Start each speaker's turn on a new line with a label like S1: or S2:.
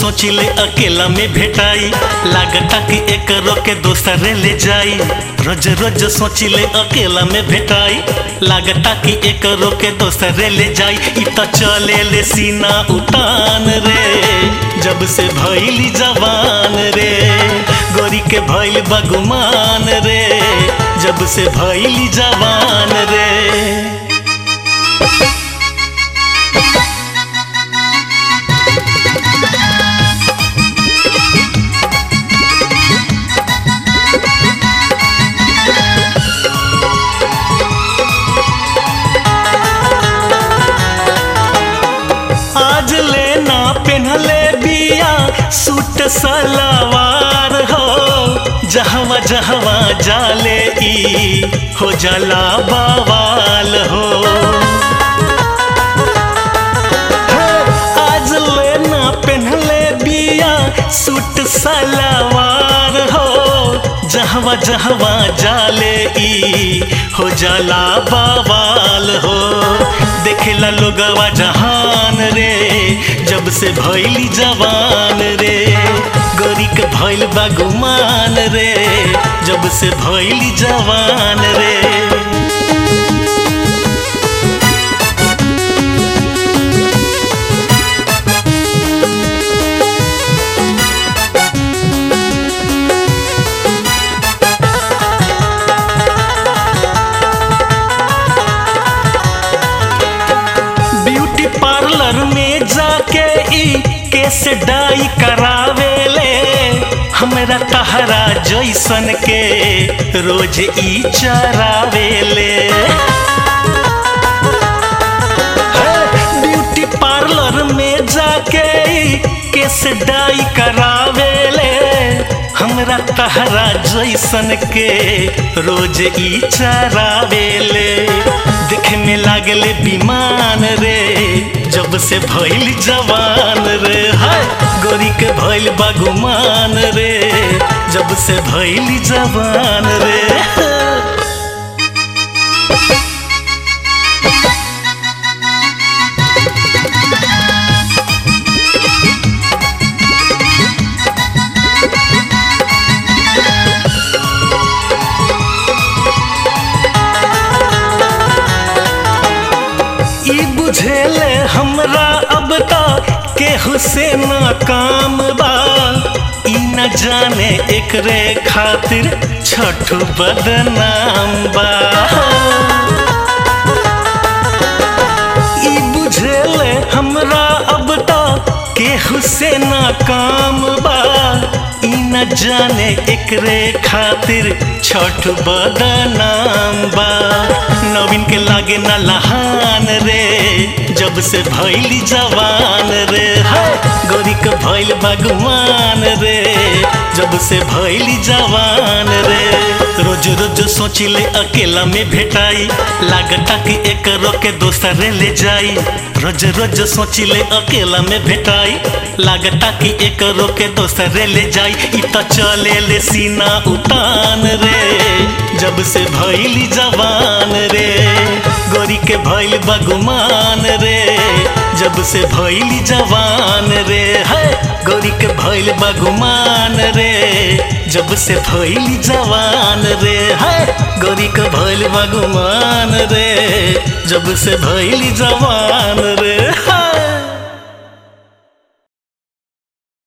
S1: सोचिले अकेला में भेटाई लागता कि एक के दोसरे ले जाई रोज रोज सोचिले अकेला में भेटाई लागता कि एक के दोसरे ले जाई इ त चले ले सीना उतान रे जब से भइली जवान रे गोरी के भइल बगुमान रे जब से भइली जवान रे आज लेना पेन्हले बिया सूट सलवार हो जहवा जहवा जाले ई हो जला बवाल हो हे, आज लेना पेन्हले बिया सूट सलवार हो जहवा जहवा जाले ई हो जाला बवाल हो देखेला लोगवा जहान रे जब से भइली जवान रे गोरी के भइल बागुमान रे जब से भइली जवान रे ब्यूटी पार्लर में जाके ई केस डाई करावेले हमरा तहरा जैसन के रोज ई चरावेले हे, ब्यूटी पार्लर में जाके ई केस डाई करावेले हमरा तहरा जैसन के रोज ई चरावेले देखे में लागले बीमान रे जब से भइल जवान रे हाय गोरी के भइल बागुमान रे जब से भइल जवान रे ई बुझेले हमरा अब तक केहू से ना काम बा ई न जाने एकरे खातिर छठ बदनाम बा ई बुझेले हमरा अब तक केहू से ना काम बा ई न जाने एकरे खातिर छठ बदनाम बा नवीन के लागे ना लहान रे जब से भइली जवान रे हाय गोरी के भइल भगवान रे जब से भइली जवान रे रोज रोज सोचिले अकेला में भेटाई लागता कि एक के दोसरे ले जाई रोज रोज सोचिले अकेला में भेटाई लागता कि एक के दोसरे ले जाई इ त चले ले सीना उतान रे जब से भइली जवान रे गोरी के भइल बगुमान रे जब से भइली जवान रे है गोरी के भइल बगुमान रे जब से भइली जवान रे है गोरी के भइल बगुमान रे जब से भइली जवान रे